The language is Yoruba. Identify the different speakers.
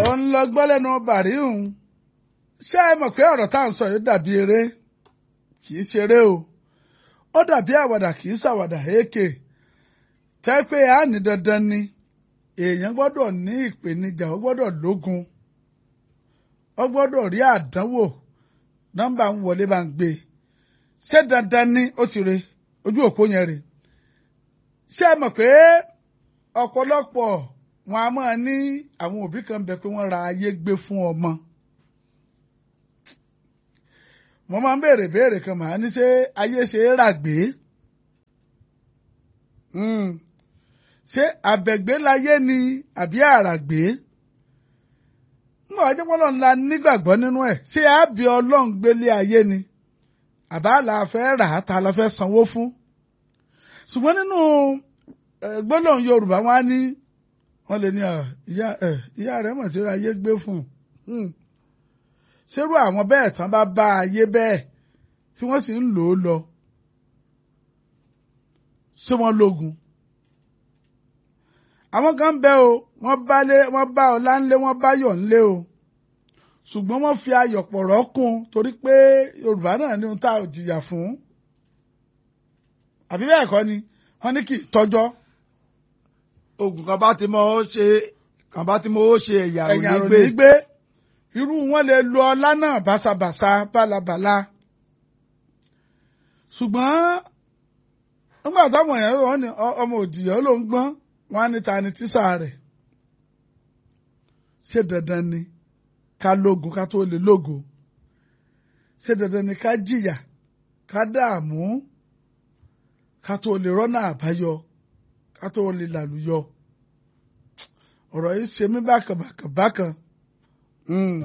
Speaker 1: òun lọ gbọ́ lẹ́nu bàríhùn ṣé ẹ mọ̀ pé ọ̀rọ̀ tá à ń sọ yìí dàbí eré kì í ṣeré o ó dàbí àwàdà kì í ṣàwàdà èké tẹ́ pé a ní dandan ni èèyàn gbọ́dọ̀ ní ìpèníjà ó gbọ́dọ̀ lógun ó gbọ́dọ̀ rí àdánwò nọ́mbà ń wọlé bá ń gbé ṣé dandan ni ó ti re ojú òpó yẹn rè ṣé ẹ mọ̀ pé ọ̀pọ̀lọpọ̀ wọn a máa ní àwọn òbí kan bẹ pé wọ́n ra ayé gbé fún ọmọ mo máa ń béèrè béèrè kan màá ní ṣé ayé ṣe é rà gbé ṣé àbẹ̀gbé láyé ni àbí àràgbé ńgbà ọjọ́ pọ́nlọ́ ńlá nígbàgbọ́ nínú ẹ̀ ṣé àbí ọlọ́run gbélé ayé ni àbá la fẹ́ rà á ta la fẹ́ sanwó fún ṣùgbọ́n nínú gbólóhùn Yorùbá wọn á ní wọ́n lè ní ìyá ìyá rẹ̀ mọ̀ sí ayé gbé fún un ṣerú àwọn bẹ́ẹ̀ tán bá bá ayé bẹ́ẹ̀ tí wọ́n sì ń lò ó lọ ṣé wọ́n lógun àwọn kan bẹ o wọ́n bá lé wọ́n bá ọlá ńlé wọ́n bá yọ̀ ńlé o ṣùgbọ́n wọ́n fi ayọ̀ pọ̀rọ̀ kún torí pé Yorùbá náà ní ohun tá a jìyà fún àbí bẹ́ẹ̀ kọ́ ni wọ́n ní kì í tọ́jọ́
Speaker 2: oògùn kan bá ti mọ ó ṣe kan bá ti mọ ó ṣe ẹ̀yà
Speaker 1: ẹ̀yà
Speaker 2: òní
Speaker 1: rò
Speaker 2: gbé
Speaker 1: ní gbé irú wọn lè lo ọlá náà báṣabàṣa bálabàla ṣùgbọ́n nígbà táwọn èèyàn wọn ní ọ- ọmọ òdìyẹ ló ń gbọ́n wọn á ní ta ni tíṣà rẹ̀ ṣé dandan ni ká lógun ká tó lè lógo ṣé dandan ni ká jìyà ká dààmú ká tó lè rọ́nà àbáyọ ká tó lè làlùyọ ọ̀rọ̀ yìí ṣe mí bákan bákan bákan. Mm.